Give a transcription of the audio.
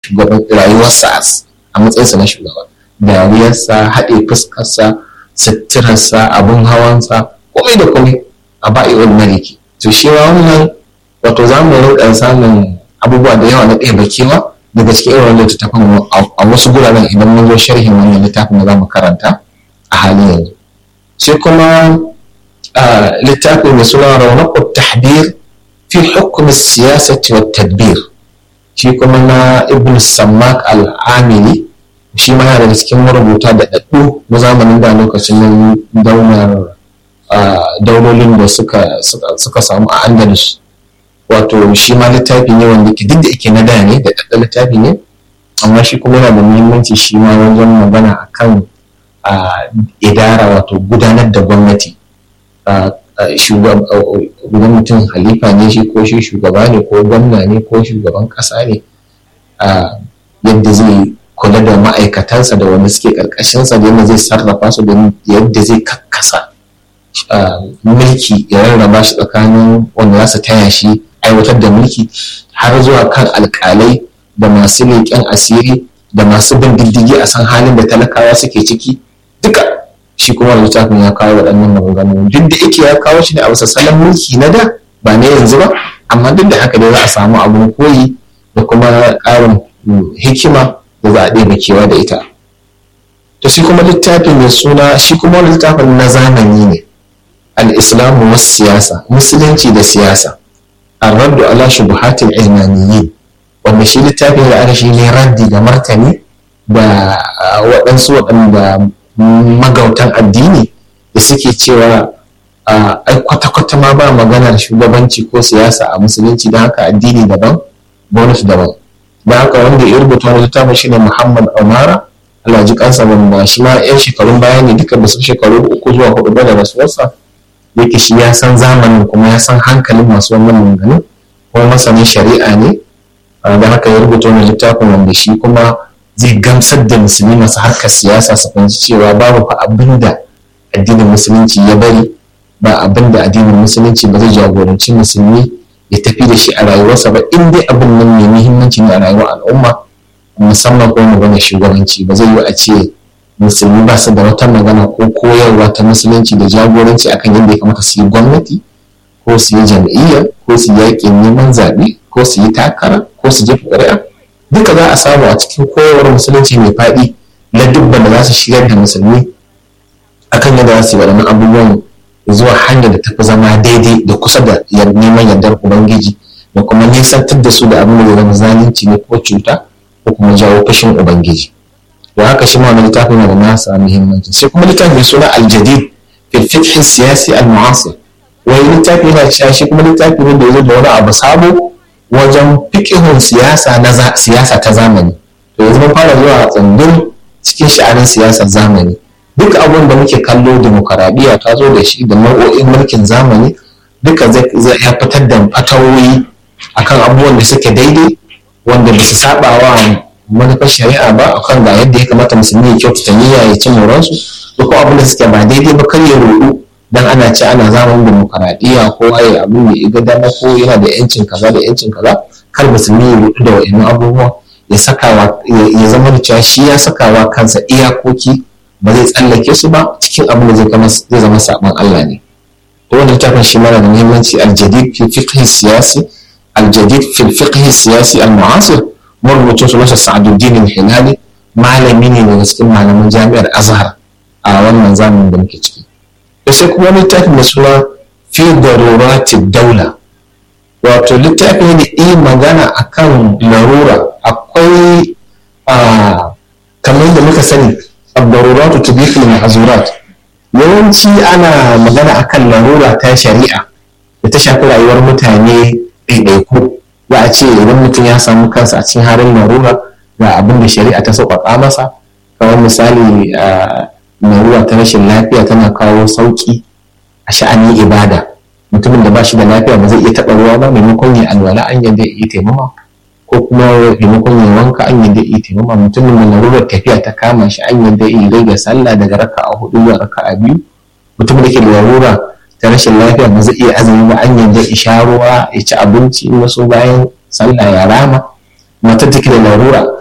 shugaban rayuwarsa a matsayinsa na shugaba dariyarsa haɗe fuskarsa suturarsa abin hawansa komai da komai a ba'i'ul maliki to shi ma wannan wato za mu rinka samun abubuwa da yawa na ɗaya bakewa daga cikin irin wannan littattafan a wasu guraren idan mun zo sharhin wannan littafin da za mu karanta a halin yanzu sai kuma littafin mai suna raunaqut tahbir fi hukm siyasati wa tadbir shi kuma na ibn sammak al-amili shi ma yana daga cikin marubuta da ɗaɗɗu na zamanin da lokacin daular daulolin da suka samu a andalus wato shi ma littafi ne wanda ke duk da ake na da ne da ɗaɗɗa littafi ne amma shi kuma yana da muhimmanci shi ma wajen magana akan idara wato gudanar da gwamnati idan mutum halifa ne shi ko shi shugaba ne ko gwamna ne ko shugaban ƙasa ne yadda zai kula da ma'aikatansa da wanda suke ƙarƙashinsa da yadda zai sarrafa su da yadda zai kakkasa mulki ya rarraba shi tsakanin wanda za su taya shi aiwatar da mulki har zuwa kan alƙalai da masu leƙen asiri da masu bin diddigi a san halin da talakawa suke ciki duka shi kuma littafin ya kawo waɗannan maganganu duk da yake ya kawo shi ne a bisa salon mulki na da ba na yanzu ba amma duk da haka dai za a samu abun koyi da kuma ƙarin hikima da za a ɗebe kewa da ita to shi kuma littafin mai suna shi kuma wani littafin na zamani ne al-islamu was siyasa musulunci da siyasa ar-raddu ala shubuhatil ilmaniyyin wanda shi littafin da aka shi ne raddi da martani da waɗansu waɗanda magautan addini da suke cewa ai kwata-kwata ma ba maganar shugabanci ko siyasa a musulunci don haka addini daban gwamnati daban da haka wanda ya rubuta wani littafin shine muhammad umara Allah ji kansa wanda shi ma yan shekarun baya ne duka basu shekaru uku zuwa hudu ba da rasuwarsa yake shi ya san zamanin kuma ya san hankalin masu wannan maganganun kuma masanin shari'a ne da haka ya rubuta wani littafin wanda shi kuma zai gamsar da musulmi masu harkar siyasa su fahimci cewa babu fa abin da addinin musulunci ya bari ba abin da addinin musulunci ba zai jagoranci musulmi ya tafi da shi a rayuwarsa ba in dai abin nan mai muhimmanci ne a rayuwar al'umma musamman ko magana shugabanci ba zai yi a ce musulmi ba su da wata magana ko koyarwa ta musulunci da jagoranci akan yadda ya kamata su yi gwamnati ko su yi jam'iyya ko su yi yaƙin neman zaɓe ko su yi takara ko su jefa ƙuri'a duka za a samu a cikin koyarwar musulunci mai faɗi na dubban da za su shigar da musulmi akan yadda za su yi waɗannan abubuwan zuwa hanyar da ta fi zama daidai da kusa da neman yardar ubangiji da kuma nisantar da su da abin da zama zalunci ne ko cuta ko kuma jawo fashin ubangiji da haka shi ma wani littafin yana da nasa muhimmanci sai kuma littafin mai suna aljadid fil fiqh siyasi al mu'asir wani littafi yana cewa shi kuma littafi ne da ya zo da wani abu sabo wajen fiqhun siyasa na siyasa ta zamani to yanzu mun fara zuwa tsandun cikin sha'anin siyasar zamani duk abin da muke kallo demokaradiyya ta zo da shi da nau'o'in mulkin zamani duka zai ya fitar da fatawoyi akan abubuwan da suke daidai wanda ba su saba wa manufar shari'a ba akan ga yadda ya kamata musulmi ya kyautata niyya ya ci moransu da kuma abin da suke ba daidai ba kar ya rudu dan ana ce ana zamanin demokaradiyya ko waye abin da ya ga dama ko yana da yancin kaza da yancin kaza kar musulmi ya rudu da wa'annan abubuwa ya sakawa ya zama da cewa shi ya sakawa kansa iyakoki ba zai tsallake su ba cikin abin da zai zama saban Allah ne to wannan littafin shi mana da muhimmanci aljadid fi fiqh siyasi aljadid fi fiqh siyasi al-mu'asir marubucin su masa Sa'aduddin al-Hilali malami ne daga cikin malaman jami'ar Azhar a wannan zamanin da muke ciki to sai kuma littafin da suna fi darurati daula wato littafi ne da magana akan larura akwai kamar da muka sani الضرورات تبيح المحظورات yawanci ana magana akan larura ta shari'a da ta shafi rayuwar mutane ɗaiɗaiku za a ce idan mutum ya samu kansa a cikin halin larura ga abin da shari'a ta sauƙaƙa masa kamar misali larura ta rashin lafiya tana kawo sauƙi a sha'anin ibada mutumin da ba shi da lafiya ba zai iya taɓa ruwa ba maimakon ya alwala an yadda ya iya taimama ko kuma maimakon ya wanka an yadda iya taimama mutumin da larurar tafiya ta kama shi an yadda iya rage sallah daga raka a hudu zuwa raka a biyu mutumin da ke da larura ta rashin lafiya ba zai iya azumi ba an yadda ya sha ruwa ya ci abinci wasu bayan sallah ya rama matar take da larura